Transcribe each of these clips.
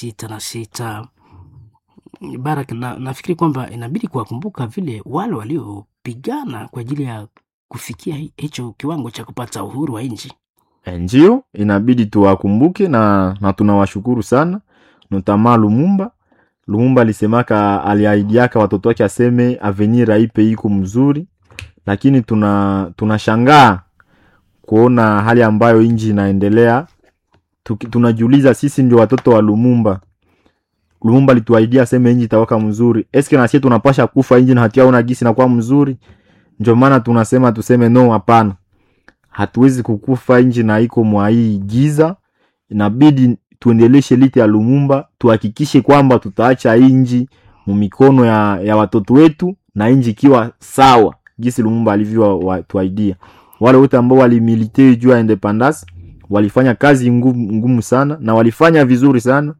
sita na sita Barak, na, nafikiri kwamba inabidi kuwakumbuka vile wale waliopigana kwa ajili ya kufikia hi- hicho kiwango cha kupata uhuru wa nchi. ndio inabidi tuwakumbuke na, na tunawashukuru sana notama lumumba lumumba alisemaka aliaidiaka watoto wake aseme avenir aipe iko mzuri lakini tuna tunashangaa kuona hali ambayo nchi inaendelea Tuki- tunajiuliza sisi ndio watoto wa lumumba lumumba alituaidia aseme nchi itawaka mzuri eske nasie tunapasha kufa nchi na hatiaona gisi nakuwa mzuri ndio maana tunasema tuseme no hapana hatuwezi kukufa nchi na iko mwa hii giza inabidi tuendeleshe lite ya lumumba tuhakikishe kwamba tutaacha hii nchi mu mikono ya, ya watoto wetu na nchi ikiwa sawa jinsi lumumba alivyotuaidia wale wote ambao walimilite juu ya independance walifanya kazi ngumu, ngumu sana na walifanya vizuri sana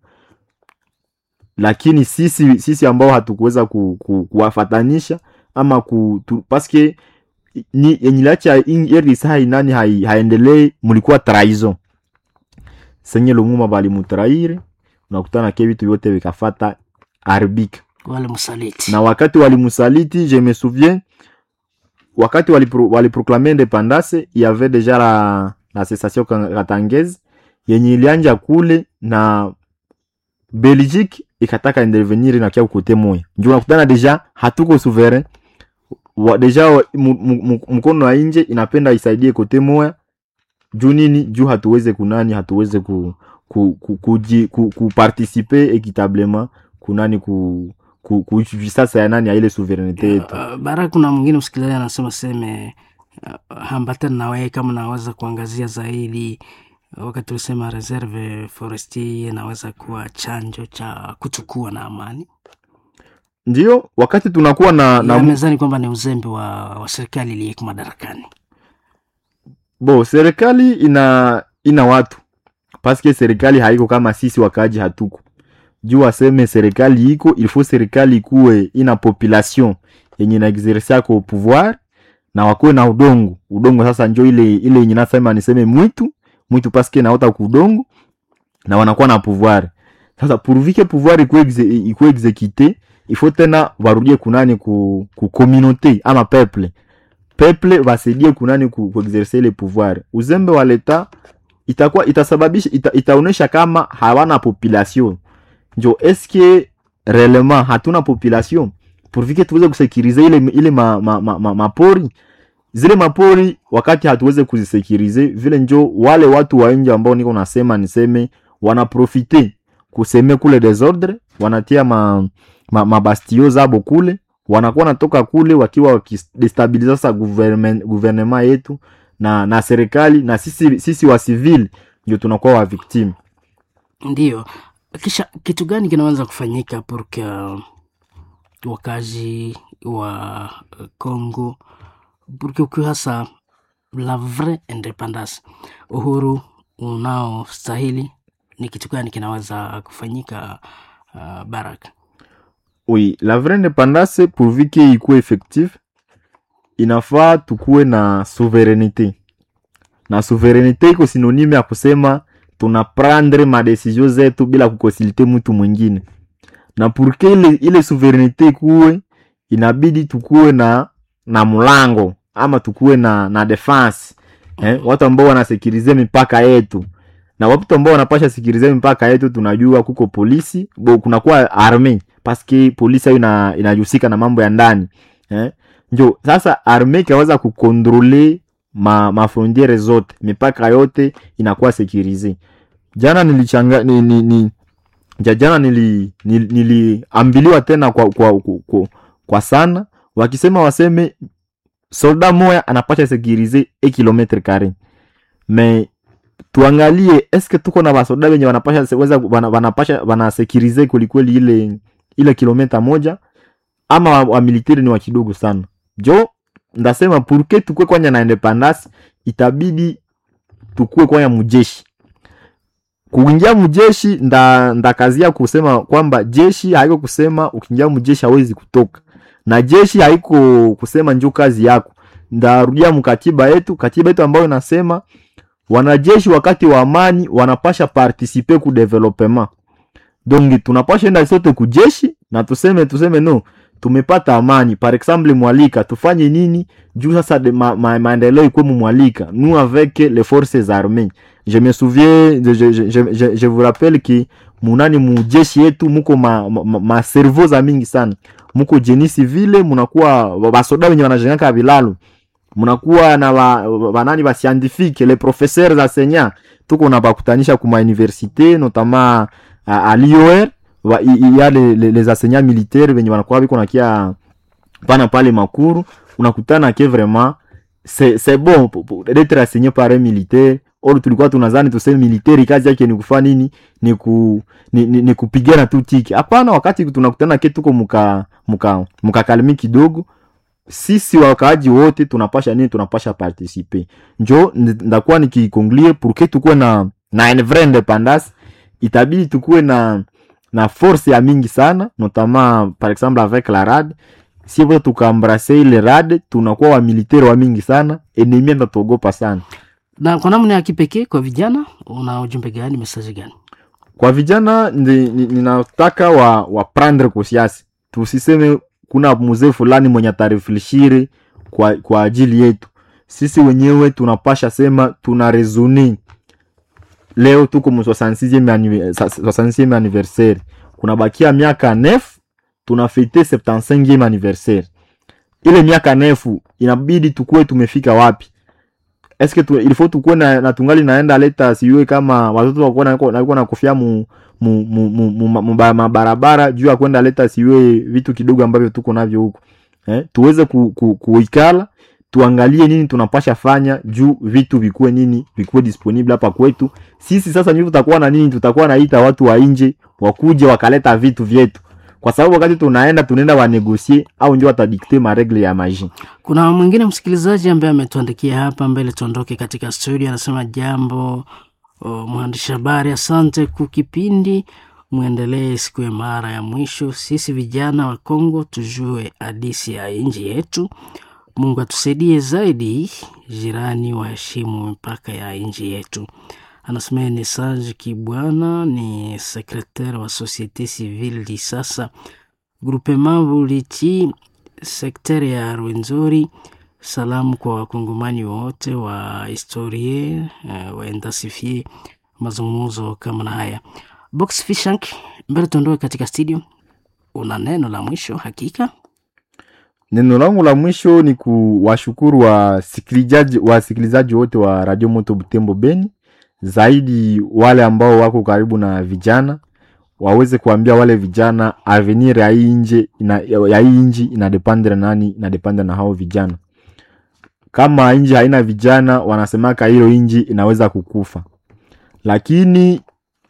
lakini sisi sisi ambao hatukuweza ku, ku, kuwafatanisha ama ku, tu, paske ni yenye liacha RDC hai nani hai, haendelee mulikuwa trahison senye lumuma balimutraire unakutana ke vitu vyote vikafata arbika Wale msaliti na wakati walimusaliti je me souviens wakati walipro, waliproklame independance y avait deja la, la cessation ka- katangeze yenye ilianja kule na belgique ikataka intervenir na kia kote moya njo unakutana deja hatuko souverain wa, deja wa- mu- mu- mu- mkono wa nje inapenda isaidie kote moya juu nini juu hatuweze kunani hatuweze ku, ku, ku, kuji- ku, ku participer equitablement kunani ku, ku, kuishi sasa ya nani ya ile souverainete yetu Uh, Barak, kuna mwingine msikilizaji anasema seme uh, hambatana na wewe kama naweza kuangazia zaidi wakati ulisema reserve forestier inaweza kuwa chanjo cha kuchukua na amani ndio wakati tunakuwa na, na ya mu- mezani kwamba ni uzembe wa, wa serikali iliyeko madarakani. bo serikali ina ina watu paske serikali haiko kama sisi wakaaji hatuko juu waseme serikali iko ilfo serikali ikuwe ina population yenye na exerce yako pouvoir na wakuwe na udongo udongo sasa njo ile ile yenye nasema niseme mwitu mwitu paske naota kudongo na wanakuwa na pouvoir sasa pourvike pouvoir ikuwe exe, ikuwe exekite ifo tena warudie kunani ku, ku communauté ama peuple peuple wasaidie kunani ku, ku exercer ile pouvoir uzembe wa leta itakuwa itasababisha ita, itaonesha kama hawana population njo eske réellement hatuna population pourvike tuweze kusekirize ile, ile ma, ma, ma, ma, mapori zile mapori wakati hatuweze kuzisekirize vile njo wale watu wa nje ambao niko nasema niseme wanaprofite kuseme kule desordre wanatia ma, ma, mabastio zabo kule wanakuwa natoka kule wakiwa wakidestabiliza sasa gouvernement, gouvernement yetu na na serikali na sisi, sisi wa civil ndio tunakuwa wa victime Ndiyo, kisha kitu gani kinaweza kufanyika porque wakazi wa Congo porque ukiwa hasa la vraie independance, uhuru unaostahili, ni kitu gani kinaweza kufanyika? Uh, Barak, oui la vraie independance pourvu que ikuwe effective inafaa tukuwe na souveraineté na souveraineté iko synonyme ya kusema tuna prendre madesizio zetu bila kukonsulte mtu mwingine na purke ile, ile souveraineté ikuwe inabidi tukuwe na na mlango ama tukuwe na na defense eh, watu ambao wanasekirize mipaka yetu na watu ambao wanapasha sikirize mipaka yetu tunajua kuko polisi bo kunakuwa arme paske polisi ayo ina, inajusika na mambo ya ndani eh? njo sasa arme ikaweza kukontrole ma, mafrontiere zote mipaka yote inakuwa sekirize jana nilichanga ni, ni, ni, ja jana nili, nili, niliambiliwa tena kwa, kwa, kwa, kwa, kwa sana wakisema waseme solda moya anapasha sekirize e kilometre kare me tuangalie eske tuko na basoda wenye wanapasha se- weza wana- wanapasha wanasekirize kwelikweli ile ile kilometa moja ama wa, wa militari ni wa kidogo sana jo ndasema purke tukue kwanya na independance itabidi tukue kwanya mujeshi kuingia mjeshi nda ndakazia kusema kwamba jeshi haiko kusema ukiingia mjeshi hawezi kutoka na jeshi haiko kusema njo kazi yako ndarudia mkatiba yetu katiba yetu ambayo inasema wanajeshi wakati wa amani wanapasha participe ku developement donc tunapasha enda sote kujeshi na tuseme tuseme no tumepata amani par exemple mwalika tufanye nini juu sasa de ma, ma, maendeleo ikuwe mumwalika nous avec les forces armées je me souviens je, je, je, je, je vous rappelle ki munani mujeshi yetu muko ma, ma, ma, ma cerveau za mingi sana muko jeni civile munakuwa basoda wenye wanajengaka vilalo munakuwa na ba, banani ba scientifique les professeurs enseignants tuko na bakutanisha kuma université notamment à, à l'IOR wa- i- il y a les, les, les enseignants militaires venye wanakuwa biko nakia pana pale makuru unakutana ke vraiment c'est c'est bon pour- pour- d'être enseigné par un militaire or tulikuwa tunazani tuseme militaire kazi yake ni kufanya nini ni, ku, ni, ni, ni kupigana tu tiki hapana wakati tunakutana ke tuko muka muka mukakalimi kidogo sisi wakaaji wote tunapasha nini tunapasha participer njo ndi- ndakuwa nikikonklie pour que tukuwe na na une vraie independance itabidi tukuwe na na force ya mingi sana notamment par exemple avec la rad si vote tukaembrase ile rad tunakuwa wa militaire wa mingi sana enemi atatuogopa sana na kwa namna ya kipekee kwa vijana una ujumbe gani mesaji gani kwa vijana ndi- ni- ninataka wa, wa prendre conscience tusiseme kuna mzee fulani mwenye atarefleshire kwa, kwa ajili yetu sisi wenyewe tunapasha sema tuna resone leo tuko mu 66e annive- sa- 66e anniversaire kuna bakia miaka nef tunafete 75e anniversaire ile miaka nefu inabidi tukuwe tumefika wapi eske tu, ilifo tukuwe na, na tungali naenda leta siwe kama watoto wakuwa na- nakuwa na kofia mu mu, mu, mu, mu, mu, mu ba- mabarabara juu ya kwenda leta siwe vitu kidogo ambavyo tuko navyo huko eh, tuweze ku, ku, kuikala tuangalie nini tunapasha fanya juu vitu vikuwe nini vikuwe disponible hapa kwetu sisi sasa ndio tutakuwa na nini tutakuwa naita watu wa nje wakuje wakaleta vitu vyetu kwa sababu wakati tunaenda tunaenda wanegosie au ndio watadikte maregle ya maji kuna mwingine msikilizaji ambaye ametuandikia hapa mbele tuondoke katika studio anasema jambo o, mwandishi habari asante kwa kipindi mwendelee siku ya mara ya mwisho sisi vijana wa kongo tujue hadisi ya nchi yetu mungu atusaidie zaidi jirani waheshimu mipaka ya nchi yetu anasema ni Sage Kibwana ni sekretari wa Societe Civile Lisasa groupement Buliti sekteri ya Rwenzori. Salamu kwa wakongomani wote wa historie uh, waendasifie mazungumzo kama na haya. Box Fishank, mbele tuondoke katika studio, una neno la mwisho hakika? neno langu la mwisho ni kuwashukuru wasikilizaji wasikilizaji wote wa radio moto butembo beni zaidi wale ambao wako karibu na vijana waweze kuambia wale vijana avenir ya hii nje ina, ya hii nji inadependre nani inadependre na hao vijana kama nji haina vijana wanasemaka hilo nji inaweza kukufa lakini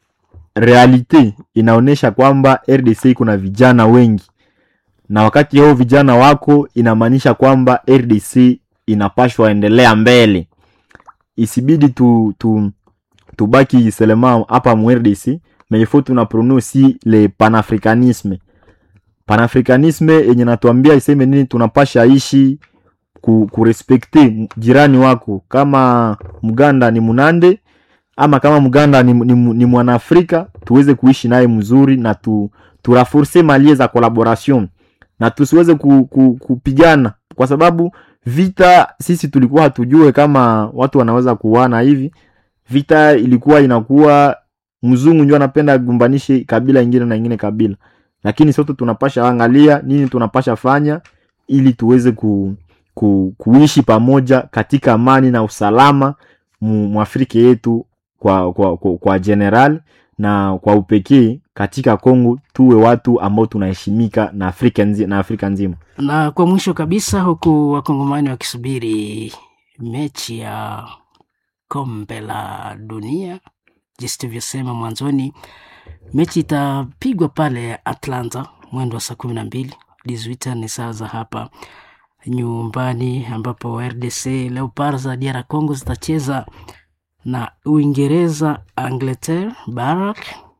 realite inaonyesha kwamba rdc kuna vijana wengi na wakati hao vijana wako inamaanisha kwamba rdc inapashwa endelea mbele isibidi tu, tu, tubaki selema hapa mu rdc mais il faut tuna prone aussi le panafricanisme panafricanisme yenye natuambia iseme nini tunapasha ishi ku, kurespekte jirani wako kama mganda ni munande ama kama mganda ni, ni, ni mwanaafrika tuweze kuishi naye mzuri na tu, turaforce malie za collaboration na tusiweze ku, ku, kupigana kwa sababu vita sisi tulikuwa hatujue kama watu wanaweza kuwana hivi vita ilikuwa inakuwa mzungu ndio anapenda gumbanishe kabila ingine na ingine kabila lakini sote tunapasha angalia nini tunapasha fanya ili tuweze ku, ku, kuishi pamoja katika amani na usalama mu, mwafrika yetu kwa, kwa, kwa, kwa general na kwa upekee katika Kongo tuwe watu ambao tunaheshimika na Afrika, nzi, na Afrika nzima. Na kwa mwisho kabisa, huku wakongomani wakisubiri mechi ya kombe la dunia, jinsi tulivyosema mwanzoni, mechi itapigwa pale Atlanta mwendo wa saa kumi na mbili dizuita ni saa za hapa nyumbani, ambapo RDC Leopards za DR Congo zitacheza na Uingereza Angleterre Barak.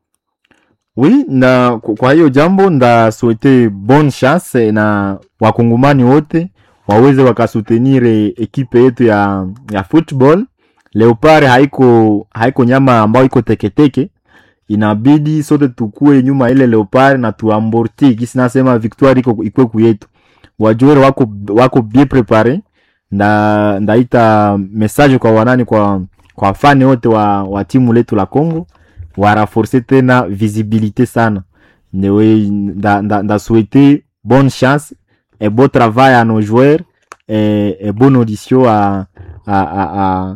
Oui, na kwa hiyo jambo nda souhaite bonne chance na wakongomani wote waweze wakasutenir ekipe yetu ya, ya football. Leopard haiko haiko nyama ambayo iko teketeke, inabidi sote tukue nyuma ile leopard na tuamborti kisi nasema victoire iko ikwe kuyetu wajuere wako wako bien prepare nda ndaita message kwa wanani kwa kwa fani wote wa, wa timu letu la Congo waraforce tena visibilité sana newe nda, nda, nda souhaiter bonne chance et bon travail à nos joueurs et, et bonne audition à, à, à, à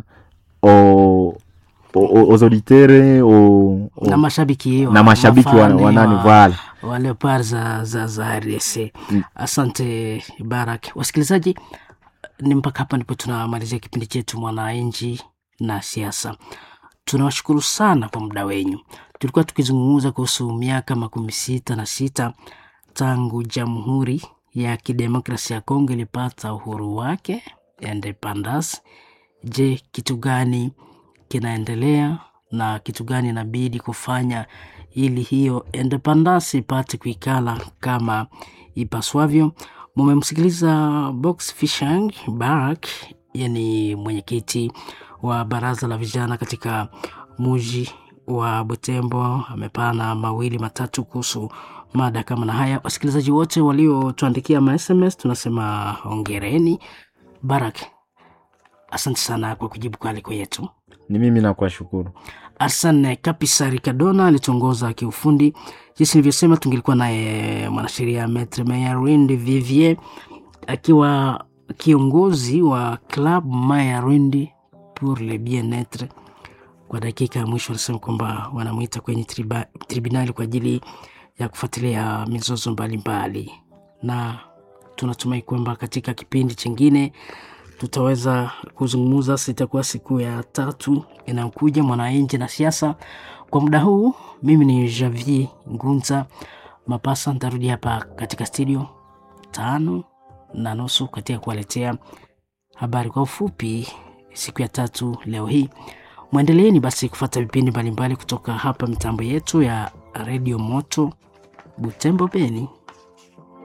aux, aux, aux auditeurs aux, aux, na mashabiki na mashabiki wa, wafane wa nani wa- voilà wa Leopard za, za, za RDC. Mm. Asante Barak. Wasikilizaji, ni mpaka hapa ndipo tunamalizia kipindi chetu Mwananchi na Siasa. Tunawashukuru sana kwa muda wenyu. Tulikuwa tukizungumza kuhusu miaka makumi sita na sita tangu Jamhuri ya Kidemokrasia ya Kongo ilipata uhuru wake independence. Je, kitu gani kinaendelea na kitu gani inabidi kufanya ili hiyo independence ipate kuikala kama ipaswavyo. Mumemsikiliza Box Fishang Barak, yani mwenyekiti wa baraza la vijana katika muji wa Butembo. Amepana mawili matatu kuhusu mada kama na haya. Wasikilizaji wote waliotuandikia ma SMS tunasema hongereni. Barak, asante sana kwa kujibu kwa aliko yetu. ni mimi nakuwashukuru Arsene Kapisari Kadona alituongoza kiufundi. Jinsi nilivyosema, tungelikuwa naye mwanasheria Maitre Mayarwindi Vivier akiwa kiongozi wa Club Mayarwindi pour le bien-etre. Kwa dakika ya mwisho wanasema kwamba wanamwita kwenye triba, tribunali kwa ajili ya kufuatilia mizozo mbalimbali, na tunatumai kwamba katika kipindi chingine tutaweza kuzungumza. Sitakuwa siku ya tatu inayokuja mwananchi na siasa. Kwa muda huu, mimi ni Javier Ngunza Mapasa, nitarudi hapa katika studio tano na nusu katika kuwaletea habari kwa ufupi siku ya tatu leo hii. Mwendeleeni basi kufata vipindi mbalimbali kutoka hapa mitambo yetu ya redio Moto Butembo Beni.